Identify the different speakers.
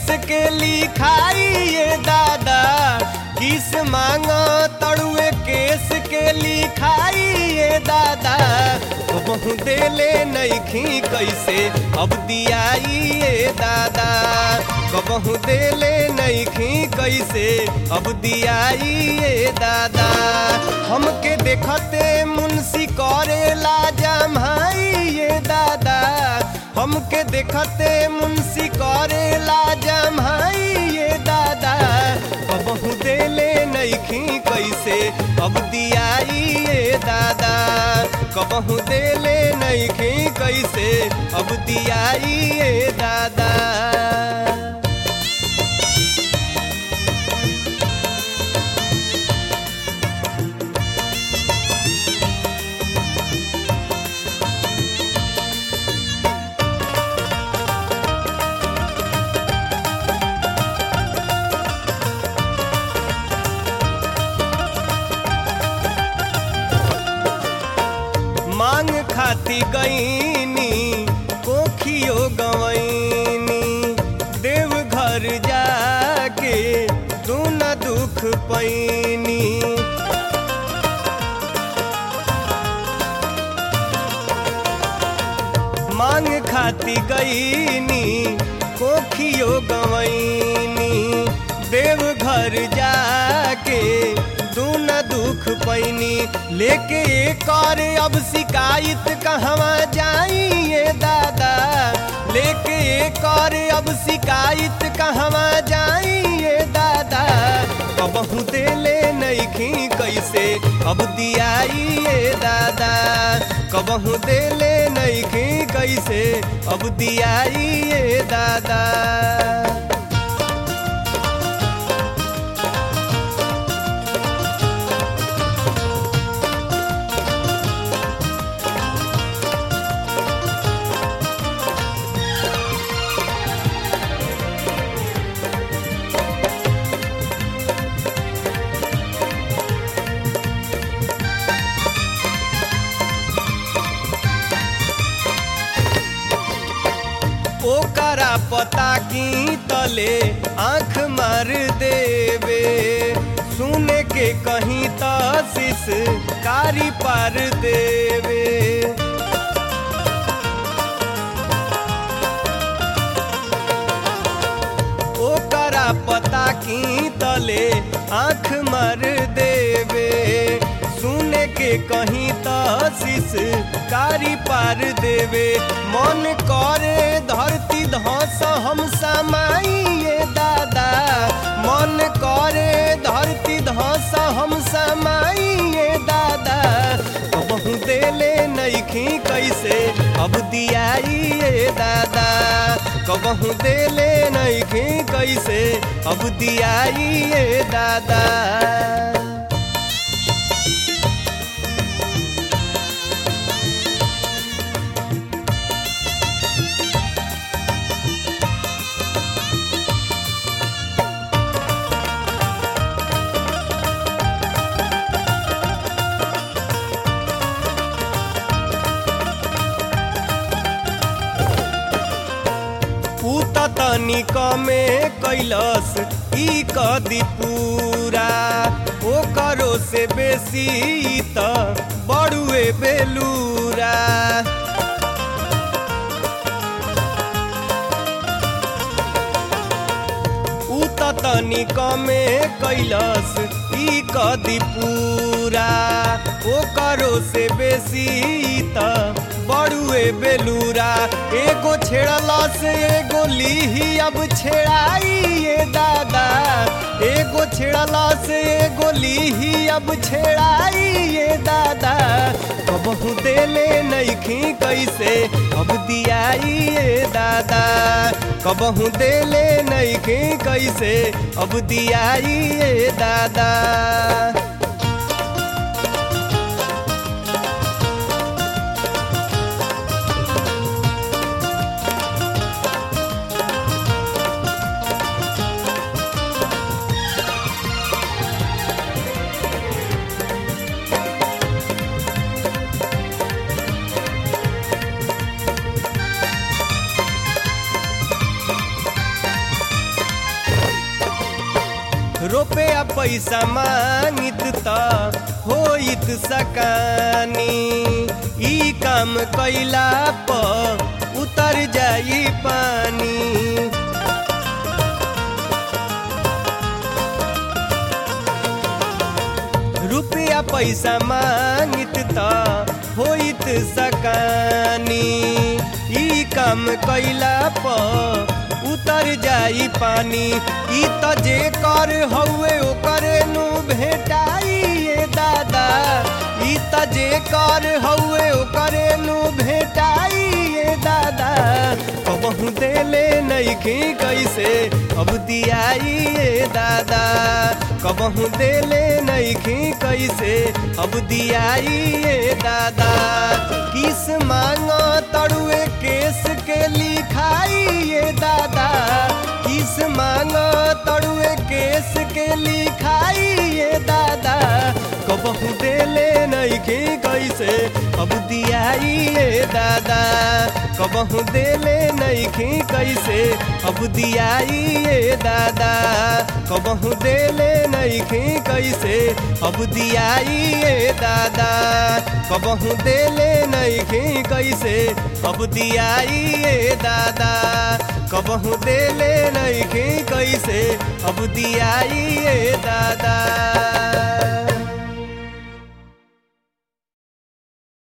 Speaker 1: के लिखाई ये दादा किस मांगा तड़ुए केस के लिखाई ये दादा बहु देले नईखी कैसे अब दियाई ये दादा कबहू देले नईखी कैसे अब दियाई ये दादा हमके देखते मुंशी करे लाजा भाई ये दादा हमके देखते मुंशी करे लाजा भाई ये दादा कबहू देले नईखी कैसे अब दियाई ये दादा कबहू देले नईखी कैसे अब दियाई ये दादा मांग खाती गईनी कोखियो गवैनी देव घर जाके तू न दुख पैनी मांग खाती गईनी कोखियो गवैनी देव घर जाके तू न दुख पैनी लेके कर अब शिकायत कहवा जाइए दादा लेके कर अब शिकायत कहवा जाइए दादा कबहू देले नईखी कैसे अब दियाइए दादा कबहू देले नईखी कैसे अब दियाइए दादा ओकरा पता की तले आंख मार देवे सुने के कहीं तशीस कारी पार देवे ओकरा पता की तले आंख मार देवे सुने के कहीं तशीस कारी पार देवे मन करे धरती धस हम समाइए दादा मन करे धरती धस हम समाइए दादा बहु देले नईखी कैसे अब दियाइए दादा कबहू देले नईखी कैसे अब दियाइए दादा ऊ त तनिक में कैलस ई कदी पूरा ओ करो से बेसी ई त बड़ुए बेलूरा ऊ त तनिक में कैलस ई कदी पूरा ओ करो से बेसी ई त बड़ुए बेलूरा एगो छेड़ला से एगो लीही अब छेड़ाई ये दादा एगो छेड़ला से एगो लीही अब छेड़ाई ये दादा कबहू देले नईखी कैसे अब दियाई ये दादा कबहू देले नईखी कैसे अब दियाई ये दादा रुपया पैसा मांगित त होइत सकानी ई काम कैला प उतर जाई पानी रुपया पैसा मांगित त होइत सकानी ई काम कैला प उतर जाई पानी ई त जे कर हउए ओकरे नु भेटाई ये दादा ई त जे कर हउए ओकरे नु भेटाई ये दादा कबहू देले नइखी कैसे अब दियाई ये दादा कबहू देले नइखी कैसे अब दियाई ये दादा किस मांग तड़ुए केस के लिखाई ये दादा किस मांग तड़ुए केस के लिखाई ये दादा कबहू देले नइखी कैसे अब दियाई ये दादा कबहू देले नइखी कैसे अब दियाई ये दादा कबहू देले नइखी कैसे अब दियाई ये दादा कबहू देले नइखी कैसे अब दियाई ये दादा कबहू देले नइखी कैसे अब दियाई ये दादा